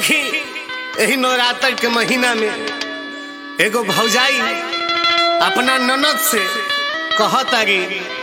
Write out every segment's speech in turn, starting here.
देखी यही नवरात्र के महीना में एगो भौजाई अपना ननद से कहत आगी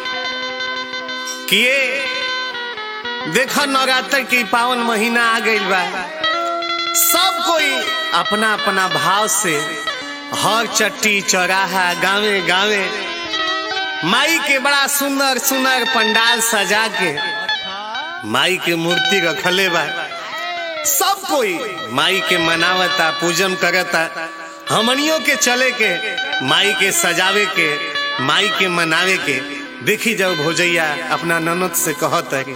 कि ये देखो नवरात्र के पावन महीना आ गइल बा सब कोई अपना अपना भाव से हर चट्टी चौराहा गावे गावे माई के बड़ा सुंदर सुंदर पंडाल सजा के माई के मूर्ति रखले बा सब कोई माई के मनावता पूजन करता हमनियों के चले के माई के सजावे के माई के मनावे के देखी जाओ भोजैया अपना ननद से कहत है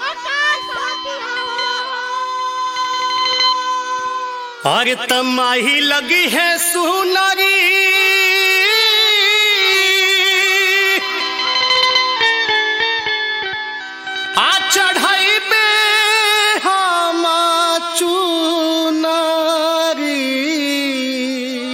और तमाही लगी है सुनरी आ चढ़ाई पे हम चुनरी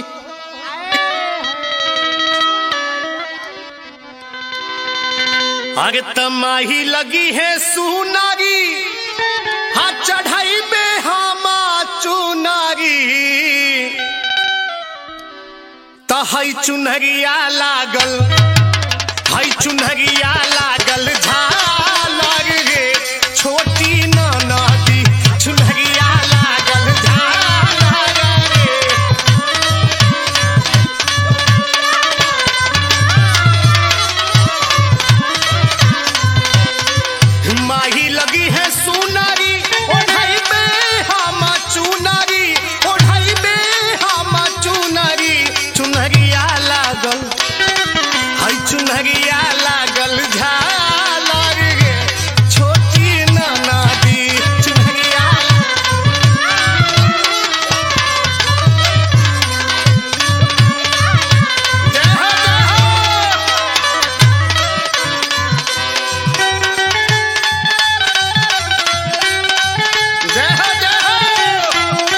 अरे तमाही लगी है सुनारी हाँ चढ़ाई पे हम चुनारी तो हई चुनरिया लागल हई चुनरिया लागल झालर रे छोटी नदी चुनरिया लागल झालर रे माही लगी है सुनारी ओढ़ाई में हम चुनारी ओढ़ाई में हम चुनारी चुनरिया लागल हई चुनरिया लागल झालर गे छोटी नदी चुनरिया जय हो, जय हो। जय हो जय हो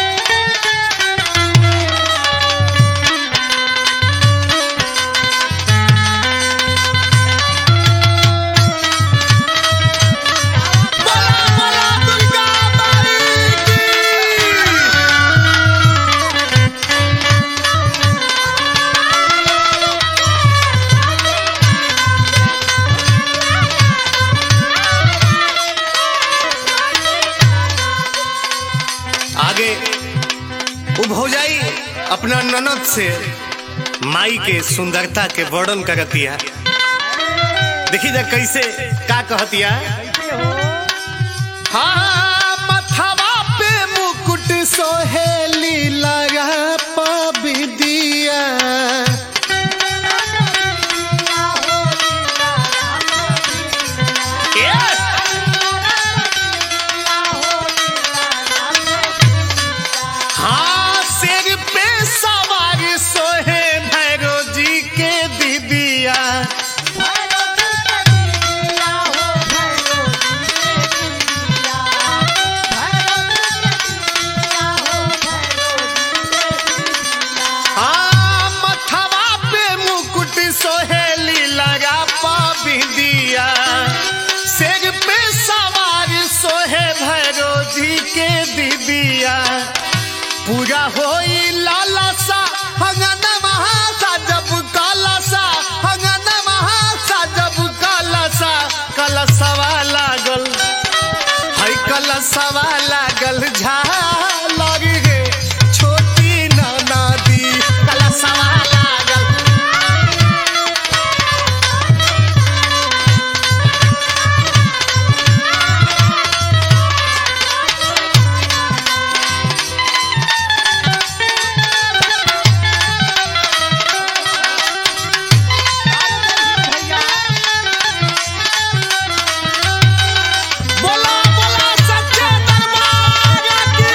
बोला बोला दुर्गा माई की आगे वो भौजाई अपना ननद से माई के सुंदरता के वर्णन करतिया देखी जा कैसे का कहतिया हाँ मथवा पे मुकुट सोहेली लगा पबिदिया हाँ सिर पे सवार सोहे भैरो जी के दीदिया हाँ मथवा पे मुकुट सोहेली लगा पाबिदिया सिर पे सवार सोहे भैरो जी के दीदिया पूरा होई लाला सा हंगन महासा जब काला सा हंगन महासा जब काला सा कलसवा लागल है कलसवा लागल झालर गे छोटी नदी कलसवा लागल बोला बोला सच्चे दरबार की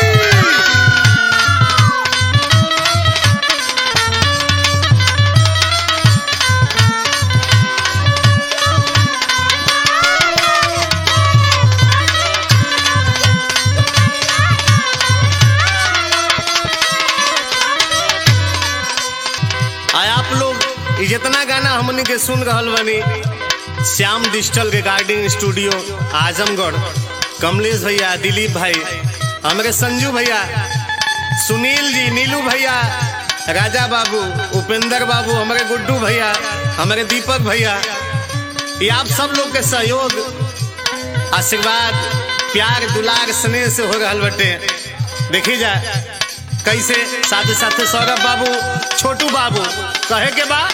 आय आप लोग ये जितना गाना हमने के सुन रहल बनी Shyam digital recording studio Azamgarh Kamlesh भैया दिलीप भाई हमारे संजू भैया सुनील जी नीलू भैया राजा बाबू उपेंद्र बाबू हमारे गुड्डू भैया हमारे दीपक भैया ये आप सब लोग के सहयोग आशीर्वाद प्यार दुलार स्नेह से हो रहा बटे देखी जा कैसे साथ साथ सौरभ बाबू छोटू बाबू कहे के बा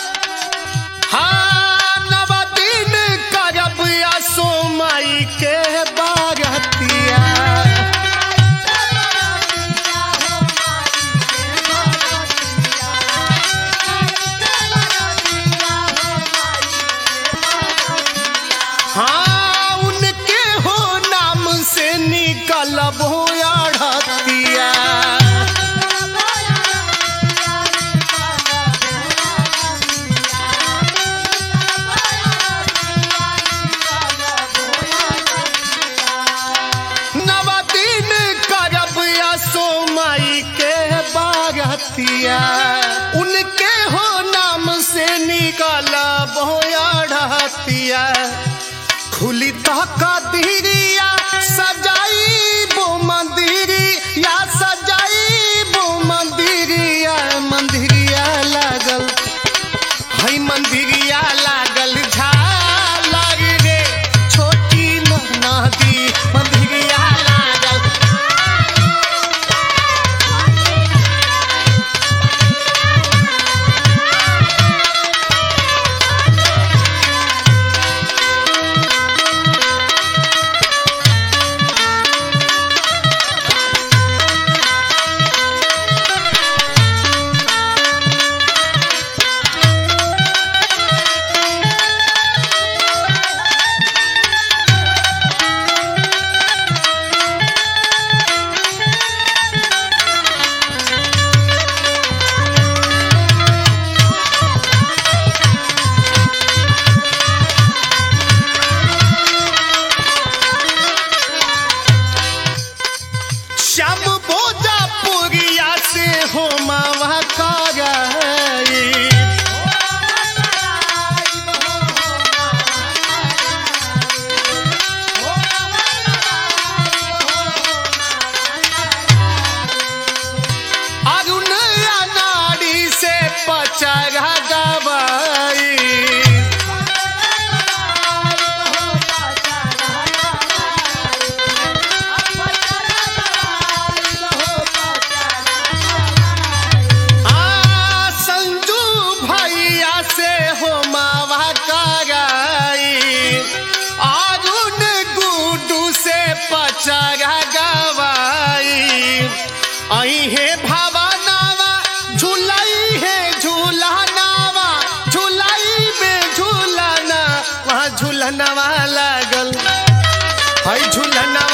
हाँ नवदीन करब असो माई के बारतिया हाँ उनके हो नाम से निकलब हो अड़तिया नवदीन करब असो माई के बारतिया उनके हो नाम से निकलब हो अड़तिया खुली तक दिरिया सजाई बो मंदिरिया सजाई बो मंदिरिया मंदिरिया लागल है मंदिरिया लागल झालर रे छोटी नदी मंदिरिया लागल श्याम बोजा पुरिया से हो मावा कराई अरुण नाड़ी से पचरा गवाई आ संजू भैया से हो मावा कराई अरुण गुडू से पचरा गवाई आई है भावनावा झुलाई है झूलानावा झुलाई में झूलाना वहाँ झूलनवा लागल है झूलनवा